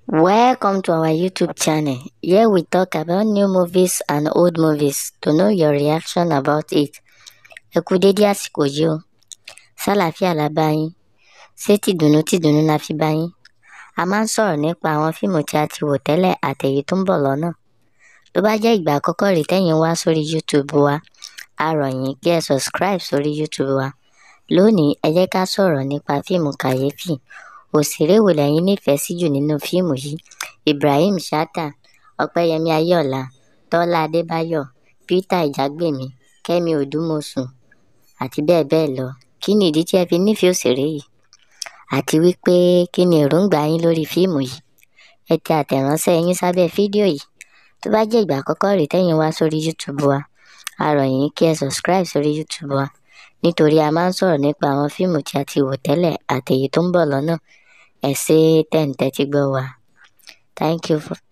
Welcome to our YouTube channel. Here we talk about new movies and old movies to know your reaction about it. Ẹ kú dédé àsìkò yìí o. Sálàáfíà la bá yín. Ṣé tìdùnnú tìdùnnú la fi bá yín? A máa ń sọ̀rọ̀ nípa àwọn fíìmù tí a ti wò tẹ́lẹ̀ àtèyí tó ń bọ̀ lọ́nà. Tó bá jẹ́ ìgbà àkọ́kọ́ rèé tẹ́yin wá sórí YouTube wa, a rọ̀ yín kí ẹ subscribe sórí YouTube wa. Lónìí, ẹ jẹ́ ká sọ̀rọ̀ nípa fíìmù kàyéfì. Òṣèré wo lẹ̀yin nífẹ̀ẹ́ sí jù nínú fíìmù yìí? Ibrahim Chatta, Ọpẹ́yẹmí Ayọ̀ọ́lá, Tọ́lá Adébáyọ̀, Peter Ìjàgbèmí, Kẹ́mi Òdùmọ̀ṣù àti bẹ́ẹ̀ bẹ́ẹ̀ lọ. Kí ni ìdí tí ẹ fi nífẹ̀ẹ́ òṣèré yìí? Àti wípé kí ni èròǹgbà yín lórí fíìmù yìí? Ẹ tẹ àtẹ̀ránṣẹ́ yín sábẹ́ fídíò yìí. Tó bá jẹ́ ìgbà àkọ́kọ́ rèé tẹ́yin wá sórí YouTube wa, a rọ̀ yín kí ẹ subscribe sórí YouTube wa nítorí a máa ń sọ̀rọ̀ nípa àwọn fíìmù tí a ti wò tẹ́lẹ̀ àtèyí tó ń bọ̀ lọ́nà. Ẹ ṣé tẹ̀ ń tẹ́tí gbọ́ wa. Thank you for